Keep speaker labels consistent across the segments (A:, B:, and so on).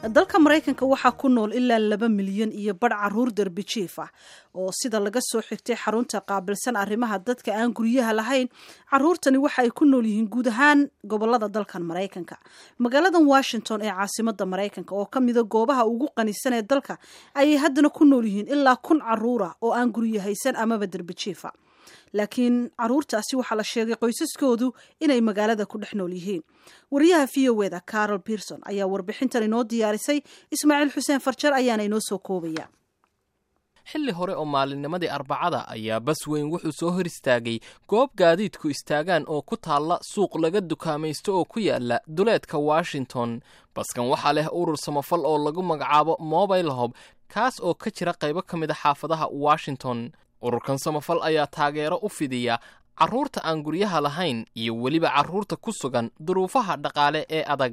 A: dalka maraykanka waxaa ku nool ilaa laba milyan iyo badh caruur derbi jiif ah oo sida laga soo xigtay xarunta qaabilsan arrimaha dadka aan guryaha lahayn caruurtani waxa ay ku nool yihiin guud ahaan gobolada dalkan maraykanka magaaladan washington ee caasimada maraykanka oo ka mida goobaha ugu qanisan ee dalka ayay haddana ku nool yihiin ilaa kun caruura oo aan guryo haysan amaba derbi jiifa laakiin caruurtaasi waxaa la sheegay qoysaskoodu inay magaalada ku dhex nool yihiin wariyaha v o eda carol pierson ayaa warbixintan inoo diyaarisay ismaaciil xuseen farjar ayaana inoo soo koobaya
B: xilli hore oo maalinnimadii arbacada ayaa bas weyn wuxuu soo hor istaagay goob gaadiidku istaagaan oo ku taalla suuq laga dukaamaysto oo ku yaala duleedka washington baskan waxaa leh urur samafal oo lagu magacaabo mobile hob kaas oo ka jira qaybo ka mid a xaafadaha washington ururkan samafal ayaa taageero u fidiya carruurta aan guryaha lahayn iyo weliba carruurta ku sugan duruufaha dhaqaale ee adag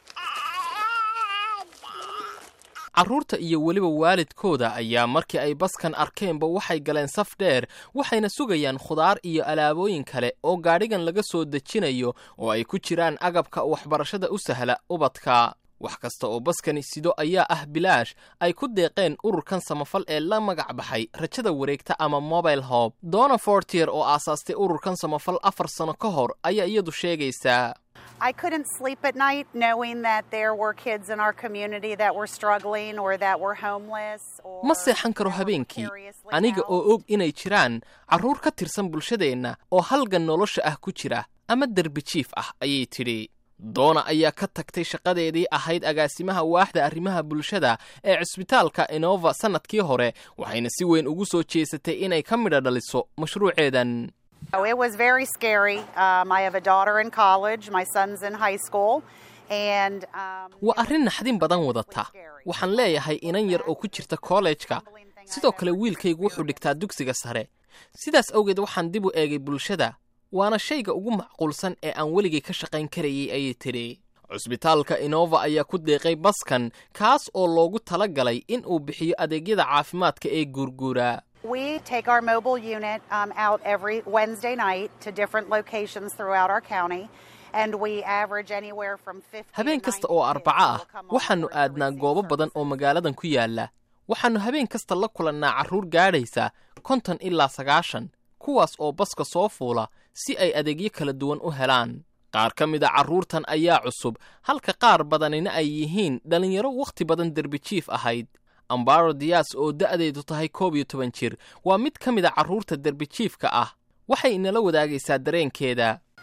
B: carruurta iyo weliba waalidkooda ayaa markii ay baskan arkeenba waxay galeen saf dheer waxayna sugayaan khudaar iyo alaabooyin kale oo gaadhigan laga soo dejinayo oo ay ku jiraan agabka waxbarashada u sahla ubadka wax kasta oo baskani sido ayaa ah bilaash ay ku deeqeen ururkan samafal ee la magac baxay rajada wareegta ama mobile hob donna fortier oo aasaastay ururkan samafal afar sano ka hor ayaa iyadu sheegaysaa
C: I couldn't sleep at night knowing that there were kids in our community that were struggling or that were homeless. Or
B: ma seexan karo habeenkii aniga oo og inay jiraan carruur ka tirsan bulshadeenna oo halgan nolosha ah ku jira ama derbi jiif ah ayay tidhi doona ayaa ka tagtay shaqadeedii ahayd agaasimaha waaxda arrimaha bulshada ee cisbitaalka enova sannadkii hore waxayna si weyn ugu soo jeesatay inay ka midha dhaliso mashruuceedan
C: Oh, it was very scary. Um, I have a daughter in college, my son's in high school, and um,
B: waa arrin naxdin badan wadata waxaan leeyahay inan yar oo ku jirta kollejka sidoo kale wiilkaygu wuxuu dhigtaa dugsiga sare sidaas awgeed waxaan dib u eegay bulshada waana shayga ugu macquulsan ee aan weligay ka shaqayn karayay ayay tidhi cusbitaalka enova ayaa ku deeqay baskan kaas oo loogu tala galay in uu bixiyo adeegyada caafimaadka ee guurguura
C: we take our mobile unit um, out every Wednesday night to different locations throughout our county. And we average anywhere from 50
B: habeen kasta oo arbaco ah waxaannu aadnaa goobo badan oo magaaladan ku yaalla waxaannu habeen kasta la kulannaa carruur gaadhaysa konton ilaa sagaashan kuwaas oo baska soo fuula si ay adeegyo kala duwan u helaan qaar ka mid a carruurtan ayaa cusub halka qaar badanina ay yihiin dhallinyaro wakhti badan derbijiif ahayd ambaro diyaas oo da'deedu tahay koob iyo toban jir waa mid ka mid a carruurta derbijiifka ah waxay inala wadaagaysaa dareenkeeda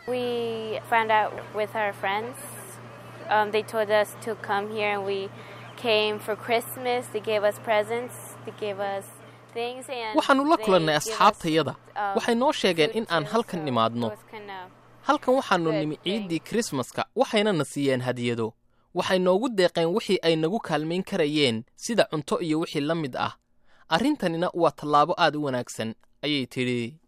B: waxaannu la kulannay asxaabtayada waxay noo sheegeen in aan halkan nimaadno halkan waxaannu nimi ciiddii krismaska waxayna na siiyeen hadiyado waxay noogu deeqeen wixii ay nagu kaalmayn karayeen sida cunto iyo wixii la mid ah arrintanina waa tallaabo aad u wanaagsan ayay tidhi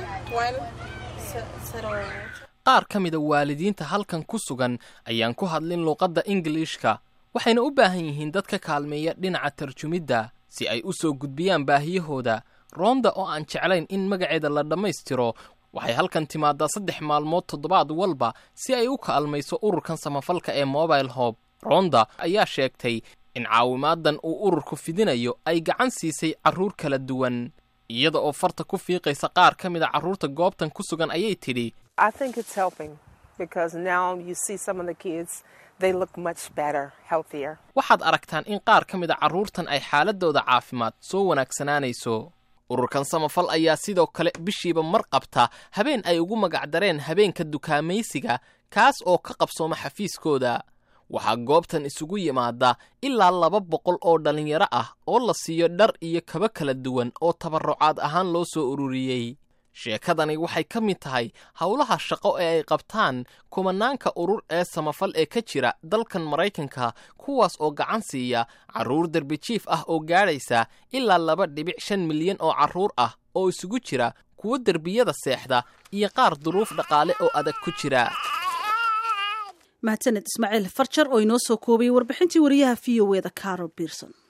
B: qaar ka mida waalidiinta halkan ku sugan ayaan ku hadlin luuqadda ingiliishka waxayna u baahan yihiin dad ka kaalmeeya dhinaca tarjumidda si ay u soo gudbiyaan baahiyahooda roonda oo aan jeclayn in magaceeda la dhammaystiro waxay halkan timaadaa saddex maalmood toddobaad walba si ay u kaalmayso ururkan samafalka ee mobile hob ronda ayaa sheegtay in caawimaadan uu ururku fidinayo ay gacan siisay carruur kala duwan iyada oo farta ku fiiqaysa qaar ka mid a carruurta goobtan ku sugan ayay tidhi waxaad aragtaan in qaar ka mid a carruurtan ay xaaladooda caafimaad soo wanaagsanaanayso ururkan samafal ayaa sidoo kale bishiiba mar qabta habeen ay ugu magacdareen habeenka dukaamaysiga kaas oo ka qabsooma xafiiskooda waxaa goobtan isugu yimaada ilaa laba boqol oo dhallinyaro ah oo la siiyo dhar iyo kaba kala duwan oo tabarrucaad ahaan loo soo ururiyey sheekadani waxay ka mid tahay howlaha shaqo ee ay qabtaan kumanaanka urur ee samafal ee ka jira dalkan maraykanka kuwaas oo gacan siiya carruur derbijiif ah oo gaadhaysa ilaa laba dhibic shan milyan oo carruur ah oo isugu jira kuwo derbiyada seexda iyo qaar duruuf dhaqaale oo adag ku jira
A: mahadsaned ismaaciil farjar oo inoo soo koobay warbixintii wariyaha v o eda carol pierson